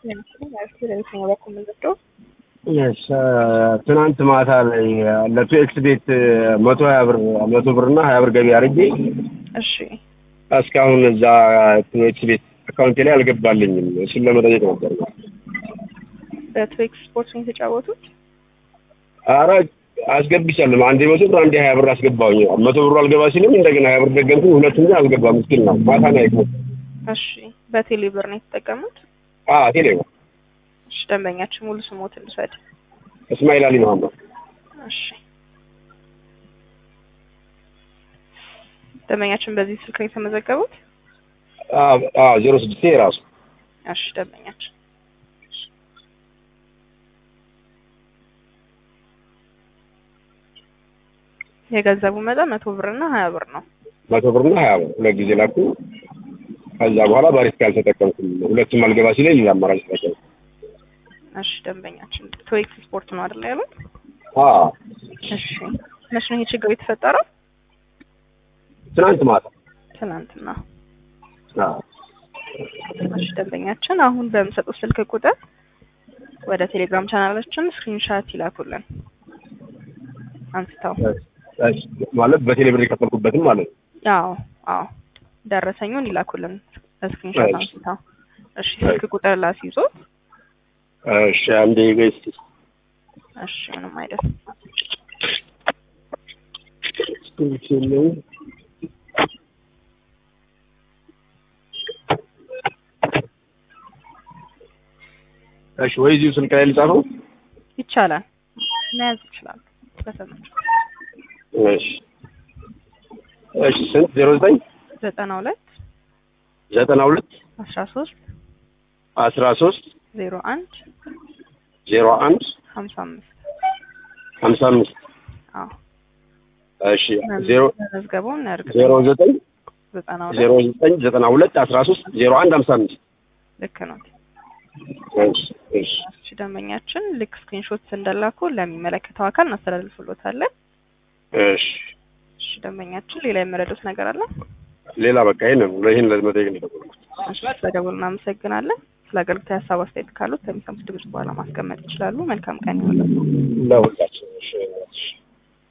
ትናንት ማታ ላይ ለቱኤክስ ቤት መቶ ሀያ ብር መቶ ብር እና ሀያ ብር ገቢ አድርጌ እሺ እስካሁን እዛ ቱኤክስ ቤት አካውንቴ ላይ አልገባልኝም። እሱን ለመጠየቅ ነበር። በትዌክስ ስፖርት ነው የተጫወቱት? አረ አስገብቻለሁ። አንዴ መቶ ብር አንዴ ሀያ ብር አስገባሁኝ። መቶ ብሩ አልገባ ሲልም እንደገና ሀያ ብር ደገምኩኝ። ሁለቱም ግን አልገባም። ምስኪን ነው። ማታ ነው ያየሁት። እሺ በቴሌ ብር ነው የተጠቀሙት? አዎ ቴሌ ነው። እሺ ደንበኛችን ሙሉ ስሞትን ልውሰድ። እስማኤል አሊ መሀመድ። እሺ ደንበኛችን በዚህ ስልክ ነው የተመዘገቡት? አዎ ዜሮ ስድስት ራሱ እሺ ደንበኛችን የገንዘቡ መጠን መቶ ብር እና ሀያ ብር ነው። መቶ ብር እና ሀያ ብር ሁለት ጊዜ ላኩ። ከዛ በኋላ ባሪስታ አልተጠቀምኩም። ሁለቱም አልገባ ሲለኝ ሌላ አማራጭ ተጠቀምኩ። እሺ ደንበኛችን ትዌክስ ስፖርት ነው አይደል ያሉት? አዎ እሺ መቼ ነው ይሄ ችግር የተፈጠረው? ትናንት ማታ። ትናንትና። አዎ እሺ ደንበኛችን አሁን በምሰጡት ስልክ ቁጥር ወደ ቴሌግራም ቻናላችን ስክሪንሻት ይላኩልን አንስተው እሺ፣ ማለት በቴሌ ብር የከፈልኩበትም ማለት ነው። አዎ አዎ ደረሰኙን ይላኩልን ስክሪንሾት እሺ። አንስተው። እሺ ስልክ ቁጥር ላስይዞት። እሺ አንዴ ገስቲ እሺ ምንም አይደል። እሺ ወይ እዚሁ ስልክ ላይ ልጻፈው? ይቻላል መያዝ ይችላል። በተመቸ እሺ እሺ ስንት ዜሮ ዘጠኝ ዘጠና ሁለት ዘጠና ሁለት አስራ ሶስት አስራ ሶስት ዜሮ አንድ ዜሮ አንድ ሀምሳ አምስት ሀምሳ አምስት አዎ እሺ ዜሮ መዝገቡን እርግጥ ዜሮ ዘጠኝ ዘጠና ዜሮ ሁለት ዘጠኝ ዘጠና ሁለት አስራ ሶስት ዜሮ አንድ ሀምሳ አምስት ልክ ነው። እሺ እሺ እሺ ደንበኛችን ልክ ስክሪንሾት እንደላኩ ለሚመለከተው አካል እናስተላልፍሎታለን። እሺ እሺ ደንበኛችን ሌላ የመረዱት ነገር አለ? ሌላ በቃ ይሄን ነው ይሄን ለመጠየቅ ነው የደወልኩት። እሺ ስለደወሉ እናመሰግናለን። ስለ አገልግሎት ሀሳብ አስተያየት ካሉት ከሚሰሙት ድምጽ በኋላ ማስቀመጥ ይችላሉ። መልካም ቀን ይሁንላችሁ። ለሁላችን እሺ እሺ